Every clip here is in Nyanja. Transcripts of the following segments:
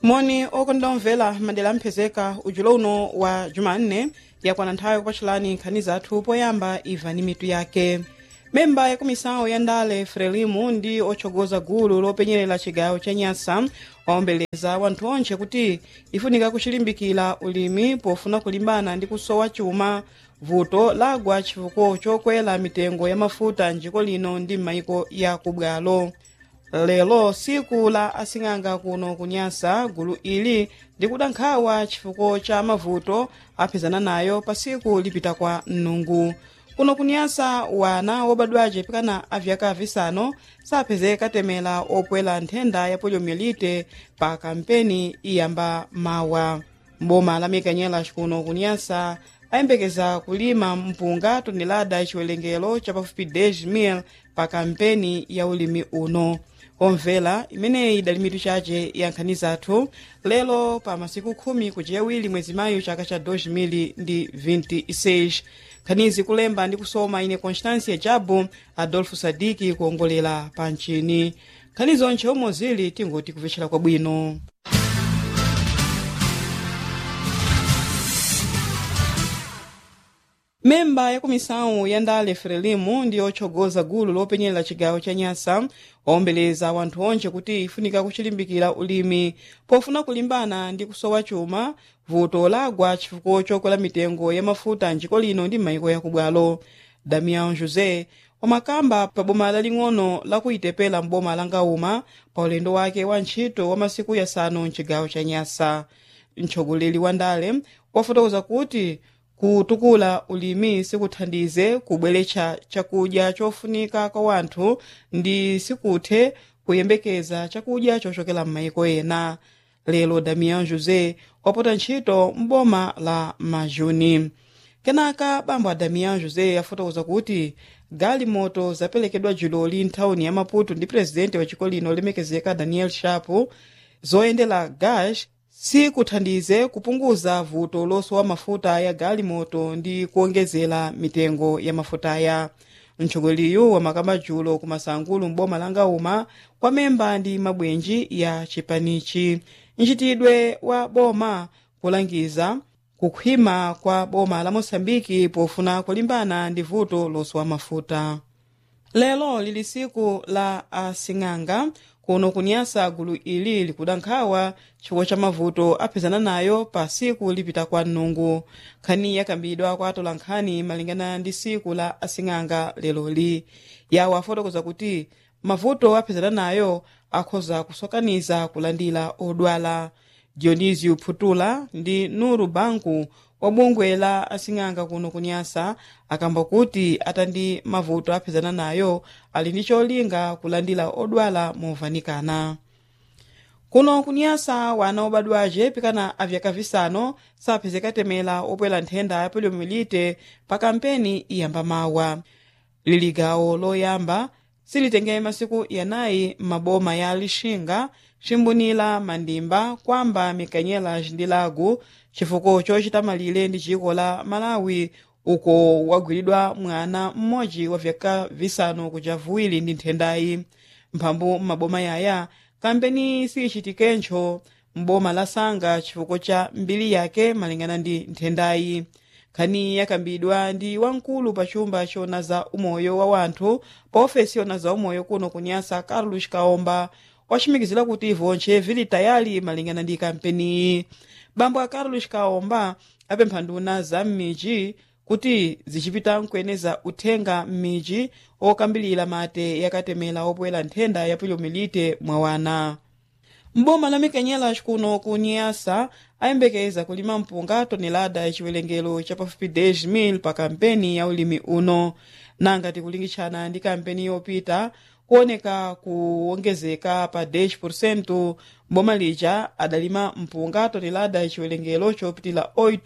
moni okonda omvera madera amphezeka ujulo uno wa jumanne yakwana nthawi yakupatchulani nkhani zathu poyamba imvani mitu yake memba ya kumisawo ya ndale frelimu ndi otsogoza gulu lopenyerera chigawo cha nyasa waombeleza wanthu onse kuti ifunika kuchilimbikira ulimi pofuna kulimbana ndi kusowa chuma vuto lagwa chifukwa chokwera mitengo ya mafuta njiko lino ndi m'mayiko ya kubwalo lero siku la asing'anga kuno kunyasa gulu ili likuda nkhawa chifukwa cha mavuto aphezana nayo pa siku lipita kwa mnungu kuno kunyasa wana wobadwace pikana avyaka visanu saphezeka temera opwela nthenda ya poliomyelite pa kampeni iyamba mawa mboma la mikanyela kuno kunyasa ayembekeza kulima mpunga tonelada chiwerengero cha pafupi 10,000 pa kampeni ya ulimi uno omvera imeneyi idali mitu chace ya nkhani zathu lero pa masiku khumi kuchiyawiri mwezi mayu chaka cha 2026 nkhanizi kulemba ndi kusoma ine constância jabu adolfo sadiki kuongolera pa mchini nkhani zonse omwe zili tingoti kupvetchera kwabwino memba ya kumisawu ya ndale frelimu ndi otsogoza gulu lopenyerera chigawo cha nyasa waombeleza wanthu onse kuti ifunika kuchilimbikira ulimi pofuna kulimbana ndi kusowa chuma vuto lagwa chifukwa chokwera mitengo ya mafuta njiko lino ndi m'mayiko yakubwalo damian josé wamakamba pa boma laling'ono lakuitepela m'boma la ngauma pa ulendo wake wa ntchito wa masiku yasanu mchigawo cha nyasa mtsogoleri wa ndale wafotokoza kuti kutukula ulimi sikuthandize kubweretsa chakudya chofunika kwa wanthu ndi sikuthe kuyembekeza chakudya chochokera m'mayiko ena lero damian josé wapota ntchito m'boma la majuni kenaka bambo a damian josé afotokoza kuti galimoto zaperekedwa juloli nthawuni ya maputo ndi presidenti wa chiko lino olemekezeka daniel shapo zoyendera gas sikuthandize kupunguza vuto losowa mafuta ya galimoto ndi kuongezera mitengo ya mafutaya mtsogoleri wamakamba julo ku masangulu m'boma la ngauma kwa memba ndi mabwenji ya chipanichi mchitidwe wa boma kulangiza kukhwima kwa boma la mosambiki pofuna kulimbana ndi vuto losowa mafuta lero lili siku la asing'anga kuno kunyasa gulu ili likuda nkhawa chifukwa cha mavuto aphezana nayo pa siku lipita kwa mnungu nkhani yakambidwa kwa atola nkhani malingana ndi siku la asing'anga leloli yawo afotokoza kuti mavuto aphezana nayo akhoza kusokaniza kulandira odwala dionisio phutula ndi nuru banku wa bungwe la asing'anga kuno kunyasa akamba kuti atandi mavuto aphezana nayo ali ndi cholinga kulandira odwala movanikana kuno kunyasa wana obadwace pikana avyaka visanu saphezeka temera opwela nthenda ya poliomyelite pa kampeni iyamba mawa lili gawo loyamba silitengere masiku yanayi m'maboma ya lixinga cimbunira mandimba kwamba mikanyela ndi lago chifukwa chochita malire ndi chiko la malawi uko wagwiridwa mwana mmodzi wa vyaka visanu kuja viwiri ndi nthendayi mphambu m'maboma yaya kampeni siyichitikenso m'boma la sanga chifukwa cha mbiri yake malingana ndi nthendayi nkhani yakambidwa ndi wamkulu pa chumba chona za umoyo wa wanthu pa ofesi yona za umoyo kuno kunyasa carlos kaomba wachimikizira kuti vonche vili tayali malingana ndi kampeniyi bambo a carlos kaomba apempha nduna za m'midzi kuti zichipita nkweneza uthenga m'midzi okambilira mate yakatemera opwera nthenda ya poliomyelite mwa wana mboma la mikanyela kuno ku nyasa ayembekeza kulima mpunga tonelada yachiwerengero cha pafupi 10,000 pa kampeni ya ulimi uno nanga tikulingitshana ndi kampeni yopita kuoneka kuwongezeka pa 10% mboma lija adalima mpunga tonelada yachiwerengero chopitila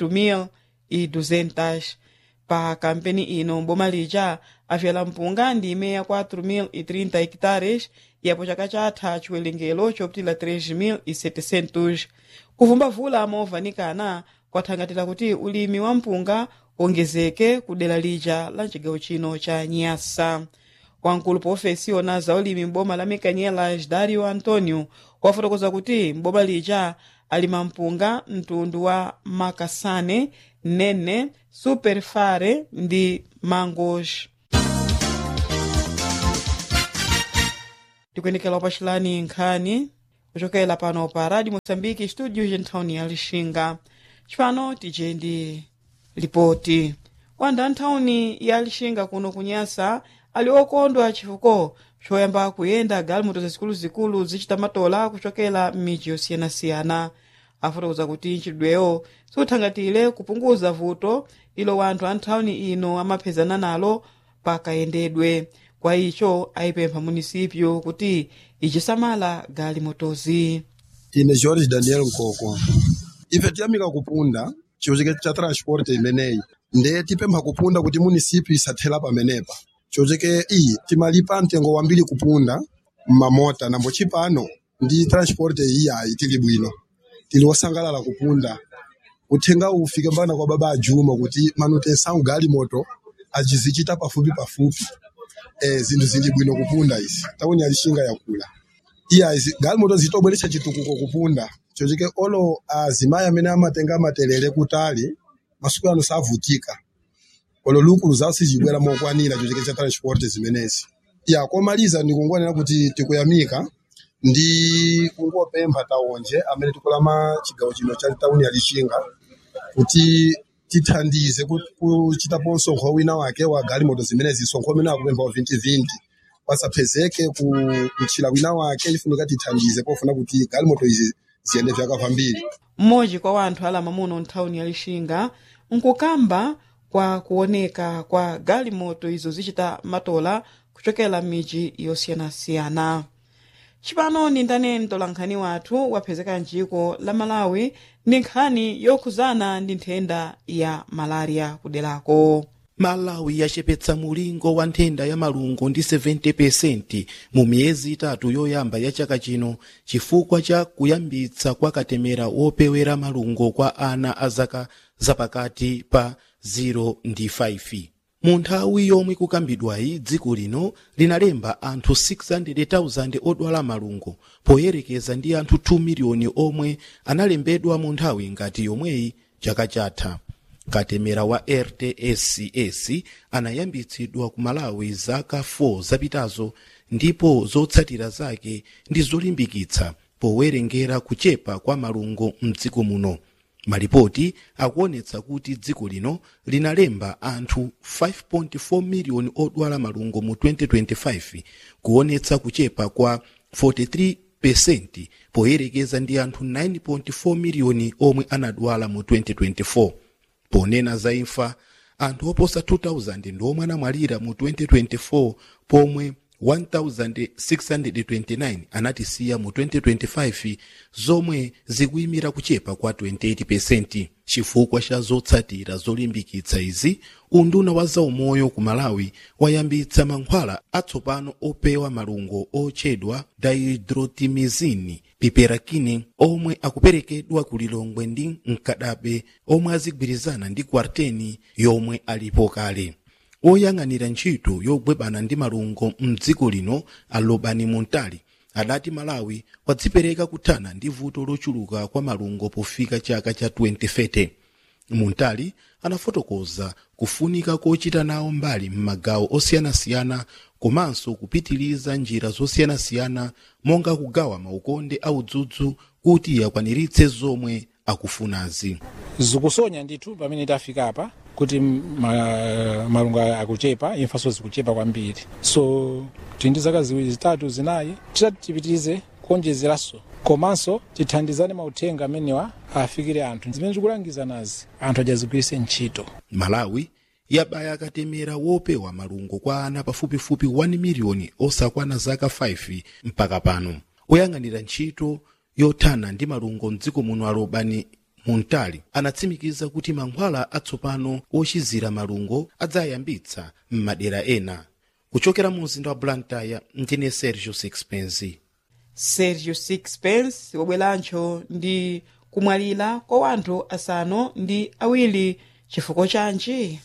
8,200 pa kampeni ino mboma lija afyala mpunga ndi imeya 4,030 hectares yapo chaka chatha chiwerengero chopitila 3,700 kuvumba vula movanikana kwathangatira kuti ulimi wa mpunga wongezeke ku dera lija la chigawo chino cha nyasa wamkulu pa ofesi yona za ulimi m'boma la mekanyelas dario antonio wafotokoza kuti m'boma lija alima mpunga mtundu wa makasane nene superfare ndi mangos tikuyendekera upachilani nkhani kuchokera pano pa radio moçambique studio gentawuni ya lixinga cipano tije ndi lipoti wanthu anthawuni ya lixinga kuno kunyasa ali okondwa chifuko choyamba kuyenda galimoto zazikuluzikulu zichita matola kuchokera m'midzi yosiyanasiyana afotokoza kuti nchidweyo siuthangatire kupunguza vuto ilo wanthu anthawuni ino amapezana nalo pakayendedwe kwa icho ayipempha munisipyo kuti ichisamala galimotozi ine george daniel nkoko ife tiyamika kupunda chiwoceke cha transport imeneyi nde tipempha kupunda kuti munisipyo isathera pamenepa chiwoceke iyi timalipa mtengo wambiri kupunda mmamota nambo chipano ndi transport iyayi tili bwino tili wosangalala kupunda uthenga ufike mpaka kwa baba ajuma kuti manutensa galimoto achizichita pafupi pafupi eh, zinthu zili bwino kupunda izi tauni alishinga yakula iya izi galimoto zitobweretsa chitukuko kupunda chochike olo azimayi amene amatenga materere kutali masiku ano savutika olo lukulu zawo sizibwera mokwanira chochike cha transport zimenezi ya komaliza ndikungonena kuti tikuyamika ndi kungopempha taonje amene tikulama chigawo chino cha tauni ya Lichinga kuti tithandize ku- kuchitapo msonkho wina wake wa galimoto zimenezi msonkho umene akupempha wa 2020 pasapezeke ku mchila wina wake ifunika tithandize pofuna kuti galimoto izi ziyende vyaka vambiri mmodzi kwa wanthu alama muno nthawuni ya lixinga nkukamba kwa kuoneka kwa galimoto izo zichita matola kuchokera m'midzi yosiyanasiyana cipano ni ndane mtolankhani wathu wapezeka mciko la malawi ndi nkhani yokhuzana ndi nthenda ya malaria kuderako malawi yachepetsa mulingo wa nthenda ya malungo ndi 70% mu miyezi itatu yoyamba ya chaka chino chifukwa cha kuyambitsa kwa katemera wopewera malungo kwa ana a zaka zapakati pa 0 ndi 5 mu nthawi yomwe kukambidwayi dziko lino linalemba anthu 600,000 odwala malungo poyerekeza ndi anthu 2 miliyoni omwe analembedwa mu nthawi ngati yomweyi chaka chatha katemera wa rtscs anayambitsidwa ku malawi zaka 4 zapitazo ndipo zotsatira zake ndi zolimbikitsa powerengera kuchepa kwa malungo mdziko muno malipoti akuonetsa kuti dziko lino linalemba anthu 5.4 miliyoni odwala malungo mu 2025 kuonetsa kuchepa kwa 43 poyerekeza ndi anthu 9.4 miliyoni omwe anadwala mu 2024 ponena za imfa anthu oposa 2000 ndiomwe anamwalira mu 2024 pomwe 1629 anatisiya mu 2025 zomwe zikuyimira kuchepa kwa 28% chifukwa cha zotsatira zolimbikitsa izi unduna wa zaumoyo ku malawi wayambitsa mankhwala atsopano opewa malungo otchedwa dihydrotimizini piperakine omwe akuperekedwa ku lilongwe ndi mkadabe omwe azigwirizana ndi kwarteni yomwe alipo kale oyang'anira ntchito yolimbana ndi malungo mdziko lino alobani montali adati malawi wadzipereka kuthana ndi vuto lochuluka kwa malungo pofika chaka cha 2030 montali anafotokoza kufunika kochita nawo mbali m'magawo osiyanasiyana komanso kupitiliza njira zosiyanasiyana monga kugawa maukonde audzudzu kuti akwaniritse zomwe akufunazi zikusonya ndithu pamene tafika apa kuti ma, malungo akuchepa imfanso zikuchepa kwambiri so tili ndi zaka ziwiri zitatu zinayi titati tipitirize kuonjezeranso komanso tithandizane mauthenga amenewa afikire anthu zimene zikulangiza nazi anthu adzazigwiritse ntchito malawi yabaya katemera wopewa malungo kwa ana pafupifupi 1 miliyoni osakwana zaka 5 mpaka pano oyang'anira ntchito yothana ndi malungo mdziko muno alobani montali anatsimikiza kuti mankhwala atsopano ochizira malungo adzayambitsa m'madera ena kuchokera mu mzinda wa blantyre ndine sergio sixpence sergio sixpence wabwerancho ndi kumwalira kwa wanthu asanu ndi awiri chifukwa chanji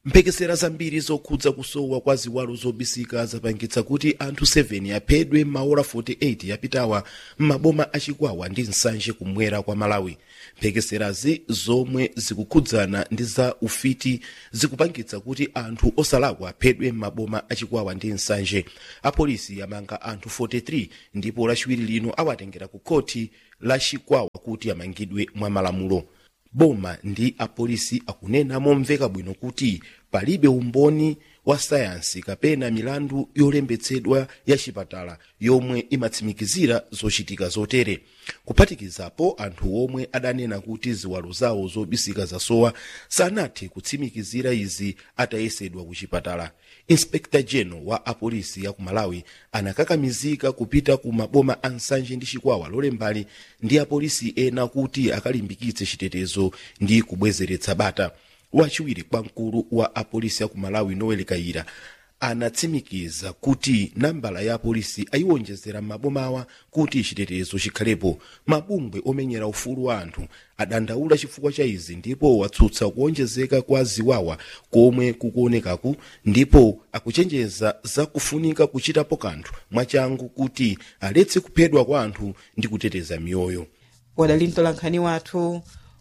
mphekesera zambiri zokhudza kusowa kwa ziwalo zobisika zapangitsa kuti anthu 7 aphedwe maola 48 yapitawa m'maboma achikwawa ndi nsanje kumwera kwa malawi mphekeserazi zomwe zikukhudzana ndi za ufiti zikupangitsa kuti anthu osalakwa aphedwe m'maboma achikwawa ndi nsanje apolisi amanga anthu 43 ndipo lachiwiri lino awatengera ku khoti la chikwawa kuti amangidwe mwa malamulo boma ndi apolisi akunena momveka bwino kuti palibe umboni wa sayansi kapena milandu yolembetsedwa ya chipatala yomwe imatsimikizira zochitika zotere kuphatikizapo anthu omwe adanena kuti ziwalo zawo zobisika zasowa sanathe kutsimikizira izi atayesedwa ku chipatala inspekta general wa apolisi ya ku malawi anakakamizika kupita ku maboma a nsanje ndi chikwawa lolembali ndi apolisi ena kuti akalimbikitse chitetezo ndi kubwezeretsa bata wachiwiri kwa mkulu wa apolisi ya ku malawi noel kaira anatsimikiza kuti nambala ya apolisi ayiwonjezera m'mabomawa kuti chitetezo chikhalepo mabungwe omenyera ufulu wa anthu adandaula chifukwa cha izi ndipo watsutsa kuwonjezeka kwa ziwawa komwe kukuonekaku ndipo akuchenjeza za kufunika kuchitapo kanthu mwachangu kuti aletse kuphedwa kwa anthu ndi kuteteza miyoyo wadali mtolankhani wathu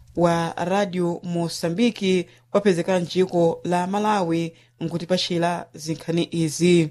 wa radio mosambiki wapezeka mdziko la malawi nkutipachira zinkhani izi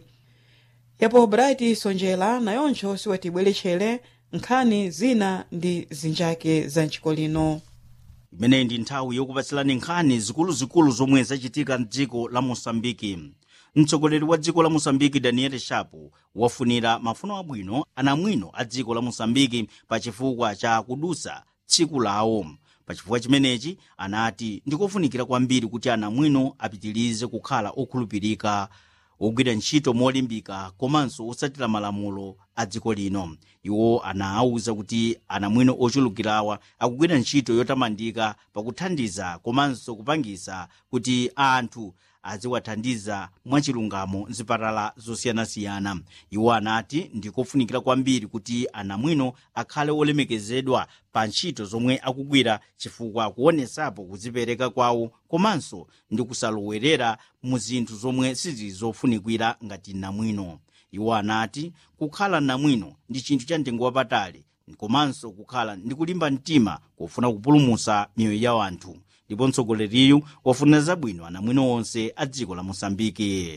yapo bright sonjera nayoncho siwatibweretchere nkhani zina ndi zinjake za mdziko lino imeneyi ndi nthawi yokupatsirani nkhani zikuluzikulu zomwe zachitika mdziko la mosambiki mtsogoleri wa dziko la mosambiki daniel shapo wafunira mafuno abwino anamwino a dziko la mosambiki pa chifukwa cha kudusa tsiku lawo pachifukwa chimenechi anati ndikofunikira kwambiri kuti anamwino apitirize kukhala okhulupirika ogwira ntchito molimbika komanso osatira malamulo a dziko lino iwo anawuza kuti anamwino ochulukirawa akugwira ntchito yotamandika pakuthandiza komanso kupangisa kuti anthu aziwathandiza mwachilungamo mzipatala zosiyanasiyana iwo anati ndikofunikira kwambiri kuti anamwino akhale olemekezedwa pa ntchito zomwe akugwira chifukwa kuonesapo kudzipereka kwawo komanso ndi kusalowerera mu zinthu zomwe sizili zofunikira ngati namwino iwo anati kukhala namwino ndi chinthu cha mtengo wapatali komanso kukhala ndi kulimba mtima kufuna kupulumutsa miyoyo ya anthu ndipo mtsogoleriyu wafuna zabwino anamwino onse a dziko la mosambiki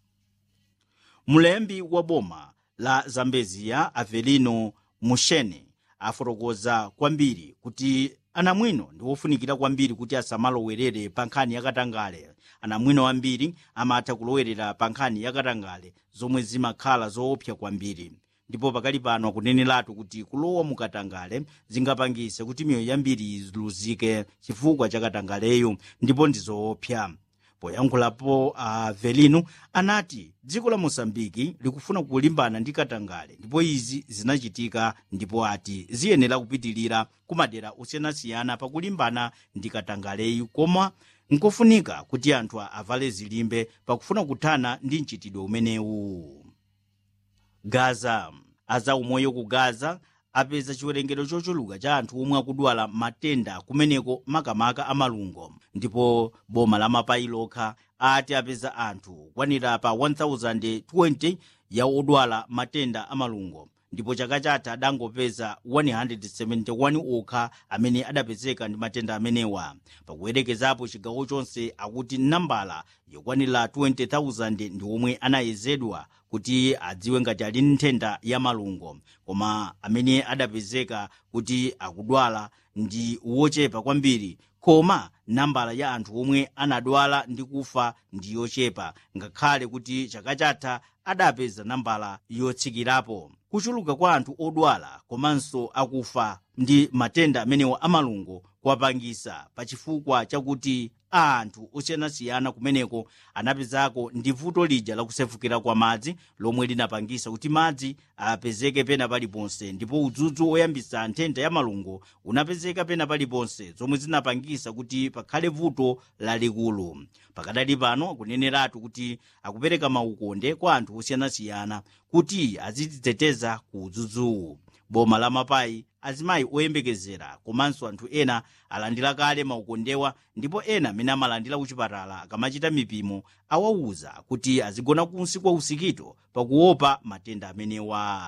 mlembi wa boma la zambeziya avelino mushene afotokoza kwambiri kuti anamwino ndi wofunikira kwambiri kuti asamalowerere pa nkhani yakatangale anamwino ambiri amatha kulowerera pa nkhani yakatangale zomwe zimakhala zoopsa kwambiri ndipo pakali pano akuneneratu kuti kulowa mukatangale zingapangise kuti miyoyo yambiri iluzike chifukwa cha katangaleyo ndipo ndi zoopsa poyankhulapo avelino uh, anati dziko la mosambiki likufuna kulimbana ndi katangale ndipo izi zinachitika ndipo ati ziyenera kupitilira kumadera osiyanasiyana pakulimbana ndi katangaleyu koma nkofunika kuti anthu avale zilimbe pakufuna kuthana ndi mchitidwe umenewu gaza azaumoyo ku gaza apeza chiwerengero chochuluka cha anthu omwe akudwala matenda kumeneko makamaka amalungo ndipo boma la mapayi lokha ati apeza anthu kwanira pa 1020 ya odwala matenda amalungo ndipo chaka chatha adangopeza 171 okha amene adapezeka ndi matenda amenewa pakuyerekezapo chigawo chonse akuti nambala yokwanira 20,000 ndi omwe anayezedwa kuti adziwe ngati ali nthenda ya malungo koma amene adapezeka kuti akudwala ndi wochepa kwambiri koma nambala ya anthu omwe anadwala ndi kufa ndi yochepa ngakhale kuti chaka chatha adapeza nambala yotsikirapo kuchuluka kwa anthu odwala komanso akufa ndi matenda amenewa amalungo kwapangisa pachifukwa chakuti anthu osiyanasiyana kumeneko anapezako ndi vuto lija lakusefukira kwa madzi lomwe linapangisa kuti madzi apezeke pena paliponse ndipo udzudzu oyambisa nthenda ya malungo unapezeka pena paliponse zomwe zinapangisa kuti pakhale vuto lalikulu pakadali pano akuneneratu kuti akupereka maukonde kwa anthu osiyanasiyana kuti azidziteteza ku udzudzuwu boma la mapayi azimayi oyembekezera komanso anthu ena alandira kale maukondewa ndipo ena amene amalandira kuchipatala akamachita mipimo awawuza kuti azigona kunsi kwa usikito pakuopa matenda amenewa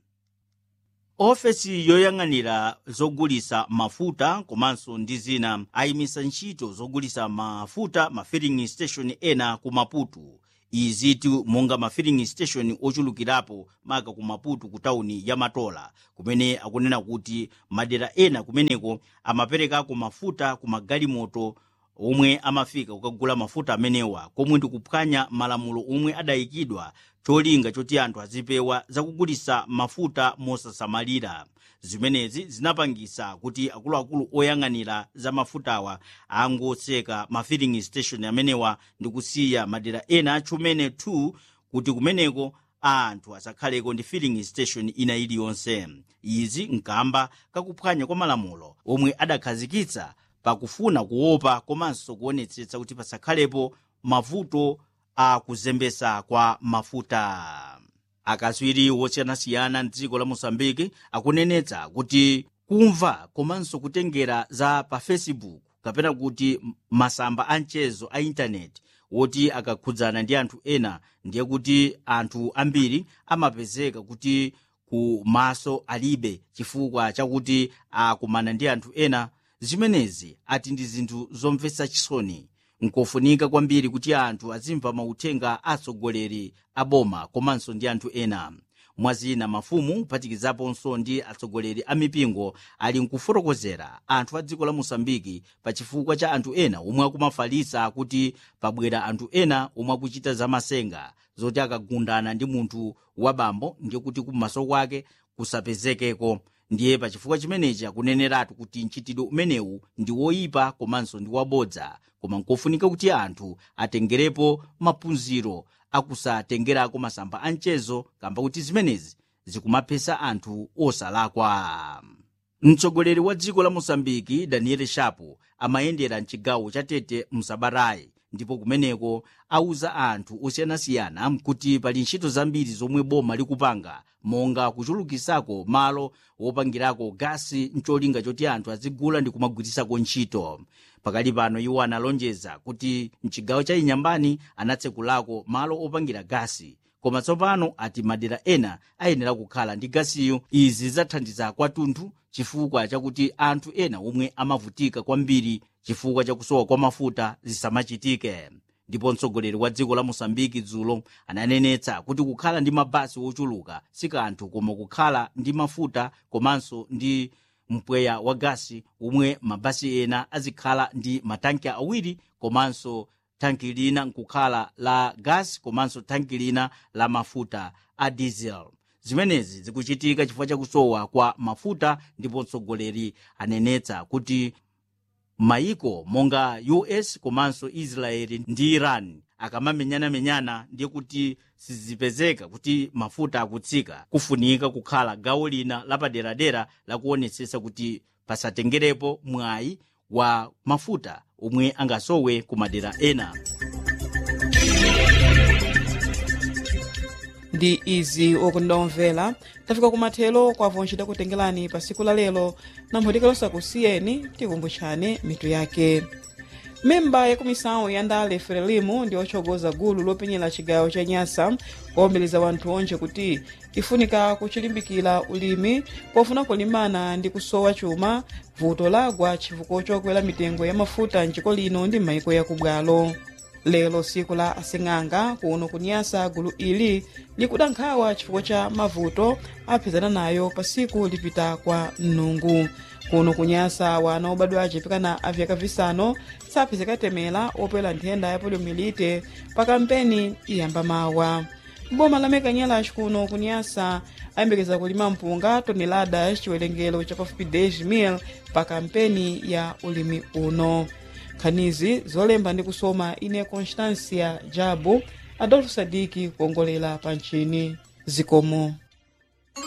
ofesi yoyang'anira zogulisa mafuta komanso ndi zina ayimisa ntchito zogulisa mafuta ma filling station ena ku maputo izitu monga ma filling station ochulukirapo maka ku maputo ku tawuni ya matola kumene akunena kuti madera ena kumeneko amaperekako mafuta ku magalimoto omwe amafika kukagula mafuta amenewa komwe ndikuphwanya malamulo omwe adayikidwa cholinga choti anthu azipewa zakugulisa mafuta mosasamalira zimenezi zinapangisa kuti akuluakulu oyang'anira za mafutawa angotseka ma filling station amenewa ndi kusiya madera ena achumene 2 kuti kumeneko anthu asakhaleko ndi filling station ina iliyonse izi nkamba kakuphwanya kwa malamulo omwe adakhazikitsa pakufuna kuopa komanso kuonetsetsa kuti pasakhalepo mavuto a kuzembesa kwa mafuta akatswiri wosiyanasiyana mdziko la mosambiki akunenetsa kuti kumva komanso kutengera za pa facebook kapena kuti masamba a mchezo a intaneti woti akakhudzana ndi anthu ena ndiye kuti anthu ambiri amapezeka kuti ku maso alibe chifukwa chakuti akumana ndi anthu ena zimenezi ati ndi zinthu zomvetsa chisoni nkofunika kwambiri kuti anthu azimva mauthenga atsogoleri a boma komanso ndi anthu ena mwazina mafumu kuphatikizaponso ndi atsogoleri a mipingo ali nkufotokozera anthu a dziko la mosambiki pa chifukwa cha anthu ena omwe akumafalitsa kuti pabwera anthu ena omwe akuchita zamasenga zoti akagundana ndi munthu wabambo ndiye kuti kummaso kwake kusapezekeko ndiye pachifukwa chimenechi akuneneratu kuti mchitidwe umenewu ndi woyipa komanso ndi wabodza koma nkofunika kuti anthu atengerepo maphunziro akusatengerako masamba a mchezo kamba kuti zimenezi zikumaphetsa anthu osalakwa mtsogoleri wa dziko la mosambiki daniel shapo amayendera mchigawo cha tete msabatayi ndipo kumeneko auza anthu osiyanasiyana kuti pali ntchito zambiri zomwe boma likupanga monga kuchulukisako malo wopangirako gasi mcholinga choti anthu azigula ndi kumagwirisako ntchito pakali pano iwo analonjeza kuti mchigawo cha inyambani anatsekulako malo opangira gasi koma tsopano ati madera ena ayenera kukhala ndi gasiyo izi zathandiza kwathunthu chifukwa chakuti anthu ena omwe amavutika kwambiri chifukwa chakusowa kwa mafuta zisamachitike ndipo mtsogoleri wa dziko la mosambiki dzulo ananenetsa kuti kukhala ndi mabasi ochuluka si kanthu koma kukhala ndi mafuta komanso ndi mpweya wa gasi omwe mabasi ena azikhala ndi matanki awiri komanso tanki lina nkukhala la gasi komanso tanki lina la mafuta a diesel zimenezi zikuchitika chifukwa chakusowa kwa mafuta ndipo mtsogoleri anenetsa kuti mayiko monga us komanso israeli ndi iran akamamenyanamenyana ndiye kuti sizipezeka kuti mafuta akutsika kufunika kukhala gawo lina lapaderadera lakuonetsetsa kuti pasatengerepo mwayi wa mafuta omwe angasowe ku madera ena ndi izi okundomvera tafika kumathelo kwavonjeda kutengerani pa siku la lero namphotikalosa kusiyeni tikumbutshane mitu yake memba ya kumisawu ya ndale frelimu ndi otsogoza gulu lopenyera chigawo cha nyasa kuombeleza wanthu onje kuti ifunika kuchilimbikira ulimi pofuna kulimbana ndi kusowa chuma vuto lagwa chifukwa chokwera mitengo ya mafuta mchiko lino ndi m'mayiko yakubwalo lero siku la asing'anga kuno kunyasa gulu ili likuda nkhawa chifukwa cha mavuto aphezana nayo pa siku lipita kwa mnungu kuno kunyasa wana obadwa achipikana avyaka visanu saphezeka temera opwera nthenda ya poliomyelite pa kampeni iyamba mawa boma la mekanyela kuno kunyasa ayembekeza kulima mpunga toneladas chiwerengero cha pafupi 10,000 pa kampeni ya ulimi uno nkhanizi zolemba ndi kusoma ine constancia jabu adolfo sadiki kuongolera pa nchini zikomo